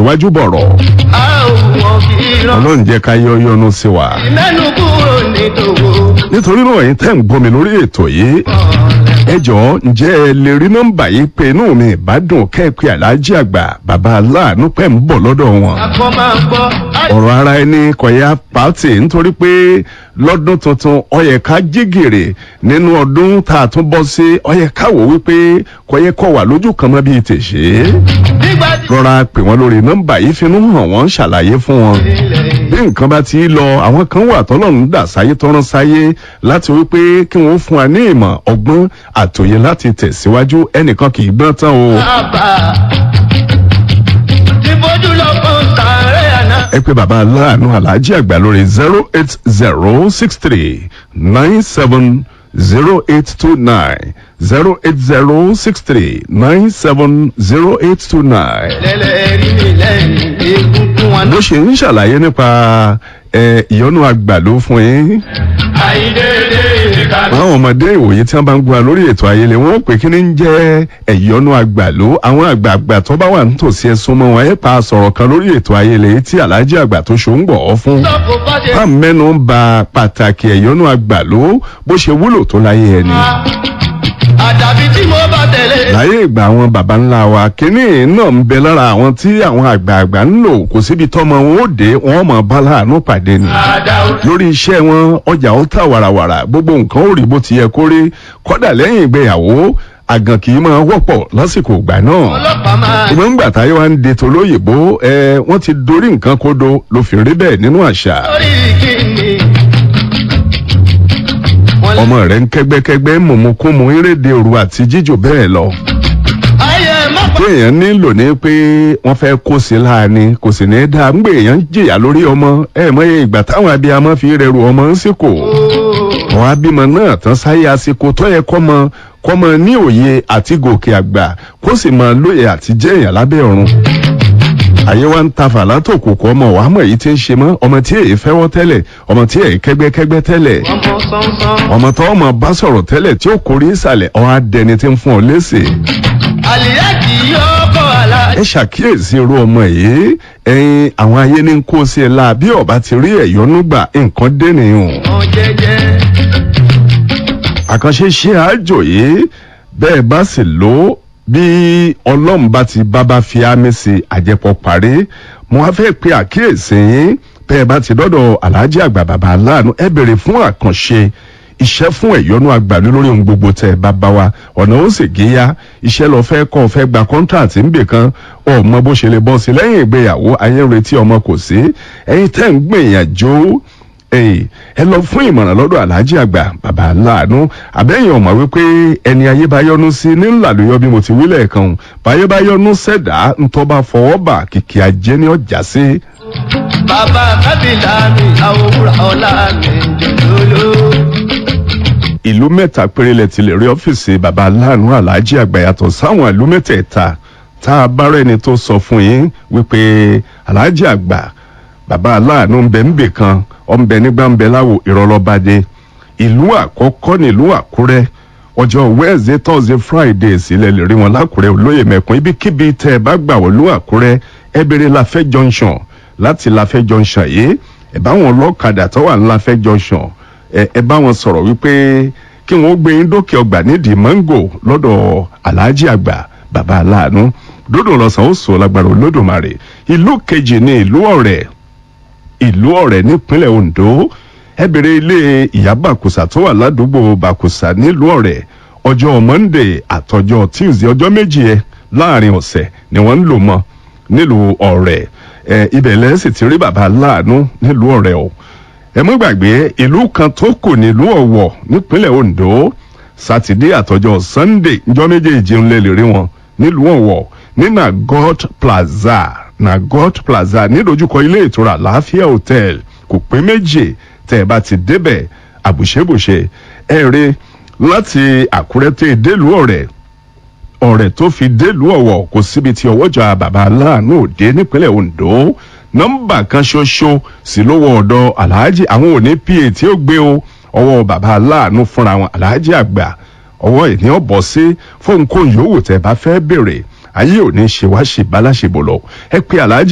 tíwájú bọ̀rọ̀ a ò wọ́n kì í rán. ọlọ́run jẹ́ ká yọ yọnu sí wa. mẹ́nu kúrò ní tòwó. nítorí náà ẹ̀yin tẹ́ ń gbọ́ mi lórí ètò yìí ẹ jọ̀ọ́ ǹjẹ́ ẹ lè rí nọ́mbà yìí pé inú mi ìbádùn kẹ́ẹ̀pẹ́ aláàjì àgbà bàbá aláàánú pẹ́ ń bọ̀ lọ́dọ̀ wọn. akọ máa gbọ́. ọ̀rọ̀ ara ẹni kọ̀yà pàtì nítorí pé lọ́dún tuntun ọyẹ ká jígèrè nínú ọdún tá a tún bọ́ sí ọyẹ ká wò wípé kọ̀yẹ kọ̀ wà lójú kan mọ́ bíi tèṣe. nígbà tí rọra pè wọ́n lórí nọ́mbà yìí finú hàn wọ́n ṣàlàyé fún wọn bí nǹkan bá ti lọ àwọn kan wà tọ́lọ́run dà sáyé tọ́rán sáyé láti wípé kí wọ́n fún wa ní ìmọ̀ ọgbọ́n àtòyè láti tẹ̀síwájú ẹnìkan kì í gbọ́n tán o. bàbá ti bójú lọ fún sàárẹ̀ àná. ẹ pé bàbá aláàánú aláàjì àgbà lórí zero eight zero six three nine seven zero eight two nine zero eight zero six three nine seven zero eight two nine. lẹ́lẹ́rìí mi lẹ́yìn egungun wọn. bó ṣe ń ṣàlàyé nípa ẹ, ìyọnu àgbàló fún yín àìdédé ìkànnì. àwọn ọmọdé ìwòye tí wọn bá ń gbọ́ lórí ètò ayẹlẹ wọn ó pè kí ni ń jẹ́ ẹ̀yọ́nú àgbàló àwọn àgbààgbà tó bá wà nítòsí ẹ̀sùn mọ́ wọn ẹ̀ pa sọ̀rọ̀ kan lórí ètò ayẹlẹ tí aláàjì àgbà tó ṣó ń gbọ̀ ọ́ fún. sọ́kò bá ṣe bá mẹ́nu ń ba pàtàkì ẹ̀yọ́nú àgbàló bó ṣe wúlò tó láyé ẹni. àdàbí tí mo bá tẹ̀lé. láyé ìgbà àwọn baba ńlá wa kínní náà ń bẹ lára àwọn tí àwọn àgbààgbà ń lò kò síbi tọ́mọ wọn ó dé wọn mọ̀ bá láàánú pàdé ni àdàwọ̀ lórí iṣẹ́ wọn ọjà ó tà wàràwàrà gbogbo nǹkan ó rí bó ti yẹ kó rí kọ́dà lẹ́yìn ìgbéyàwó àgàn kì í máa wọ́pọ̀ lásìkò ìgbà náà. ọlọ́pàá máa. ìmọ̀ ń gbà táyé wa ń de tolóyìnbó ẹ wọ́n ti dorí nǹkan kodo ló fi rí bẹ́ẹ̀ nínú àṣà. lórí kíni. wọ́n lé. ọmọ rẹ̀ ń kẹ́gbẹ́kẹ́gbẹ́ mọ̀mọ́kúnmọ́ eréde òru àti jíjò bẹ́ẹ̀ lọ. ayé má pa. téèyàn nílò ní pé wọ́n fẹ́ kó sí láàánú kò sì ní í dáa ń gbé èèyàn jìyà lórí ọmọ ẹ mọ̀ iye ìgbà táwọn abiyamọ fi rẹrù ọmọ ń sìkò. àwọn abímọ náà tán sáyé àsìkò tó yẹ kọ́mọ kọ́mọ ní òye àti gòkè àgbà kó sì máa lóye àti jẹ́ èèyàn lábẹ́ ọ̀run. àyè wa ń ta fàlà tó kò kọ́ ọmọ wàá mọ̀ èyí tí ń ṣe mọ́ ọmọ tí èyí fẹ́wọ́ tẹ́lẹ̀ ọmọ tí èyí kẹ́gbẹ́kẹ́gbẹ́ tẹ́lẹ̀ ọmọ sánsan. ọmọ tó ọmọ bá sọ̀rọ̀ tẹ́lẹ̀ tí ó kórè ìsàlẹ̀ ọ̀ á dẹni tí ń fún ọ léṣe. àlìyá kì í yọ ọkọ̀ àlá. ẹ ṣàkíyèsí irú ọmọ yìí ẹyin àwọn ayé ní kó sí ẹ la bí ọba ti rí ẹyọnú gbà nǹkan dẹnìyàn wọn jẹjẹ. àkànṣe ṣe àjò yìí bẹ́ẹ̀ bá sì lò ó bí ọlọ́run bá ti bábá fi ámì sí àjẹpọ̀ parí mo wá fẹ́ pe àkíyèsí yín bẹ́ẹ̀ bá ti dọ́dọ̀ aláàjì àgbà bàbá aláàánú ẹ bèrè fún àkànṣe iṣẹ́ fún ẹ̀yọ́nú àgbàdo lórí ohun gbogbo tẹ̀ bá bá wa ọ̀nà ó sì géyà iṣẹ́ lọ fẹ́ kọ́ fẹ́ gba kọ́ńtàtì ńbè kan ọmọ bó ṣe lè bọ́ sí lẹ́yìn ìgbéyàwó ayé ń retí ọmọ kò sí ẹ̀yin tẹ́ ń gbìyànjú ẹ̀yìn ẹ lọ fún ìmọ̀ràn lọ́dọ̀ aláàjì àgbà bàbá aláàánú àbẹ́yìn ọ̀mọ̀ wípé ẹni ayé bá yọnu sí ní ńlá ló yọ bí mo ti wílẹ̀ kan báyé bá yọnu sẹ̀dá ńtọ́ bá fọwọ́ bà kìkì ajé ní ọjà sí. bàbá kábìlà mi àwòrán ọ̀la mi jòlóló. ìlú mẹ́ta péré lẹ ti lè rí ọ́fíìsì baba aláàánú aláàjì àgbà yàtọ̀ sáwọn ìlú mẹ́tẹ̀ẹ̀ta tá a bá rẹ́ni tó sọ fún yín wípé aláàjì àgbà baba aláàánú ń bẹ ń bè kan ọ̀ ń bẹ nígbà ń bẹ láwo ìrọ̀lọ́badé ìlú àkọ́kọ́ nílùú àkúrẹ́ ọjọ́ wednesday thursday friday sílẹ̀ lè rí wọn lákùrẹ́ olóyè mẹ́kún ibikíbi tẹ́ ẹ bá gbà wọ́n lú àkúrẹ́ ẹ béèrè láfẹ́ junction láti láfẹ́ junction yìí ẹ bá wọn lọ́kadà tó wà ní láfẹ́ junction ẹ ẹ bá wọn sọ̀rọ̀ wípé kí wọ́n gbé yín dókè ọgbà nídìí mango lọ́dọ̀ aláàjì àgbà bàbá aláàánú dódò lọ́sàn ó sọ lágbára olódùmarè ìlú kejì ní ìlú ọ̀rẹ́ ìlú ọ̀rẹ́ nípínlẹ̀ ondo ẹ bèrè ilé ìyá bàkùsà tó wà ládùúgbò bàkùsà nílùú ọ̀rẹ́ ọjọ́ monday àtọjọ́ tuesday ọjọ́ méjì ẹ láàrin ọ̀sẹ̀ ni wọ́n ń lò mọ́ nílùú ọ̀rẹ́ ẹ ibẹ̀ lẹ́sìn ti rí bàbá aláàánú nílùú ọ̀rẹ́ o ẹ mọ́ gbàgbé ìlú kan tó kù nílùú ọ̀wọ̀ nípínlẹ̀ ondo sátidé àtọjọ́ sunday njọ́ méjèèjì ń lè lè rí wọn nílùú ọ̀wọ̀ ní nagot plaza nagot plaza nídojúkọ ilé ìtura láàfíà hotel kò pé méjì tẹ́ ẹ bá ti débẹ̀ àbùṣebùṣe ẹ rí láti àkúrẹ́ tẹ́ ẹ délùú ọ̀rẹ́ ọ̀rẹ́ tó fi délùú ọ̀wọ̀ kò síbi tí ọwọ́jà bàbá aláàánú òde nípínlẹ̀ ondo nọ́mbà kan ṣoṣo sí lówó ọ̀dọ̀ aláàjì àwọn òní pa tí ó gbé o ọwọ́ bàbá aláàánú fúnra wọn aláàjì àgbà ọwọ́ ìní ọ̀bọ̀ sí fóun kò yòówù tẹ́ bá fẹ́ bèrè ayé òní ṣe wá ṣe bá láṣẹ bọ̀ lọ ẹ pé aláàjì.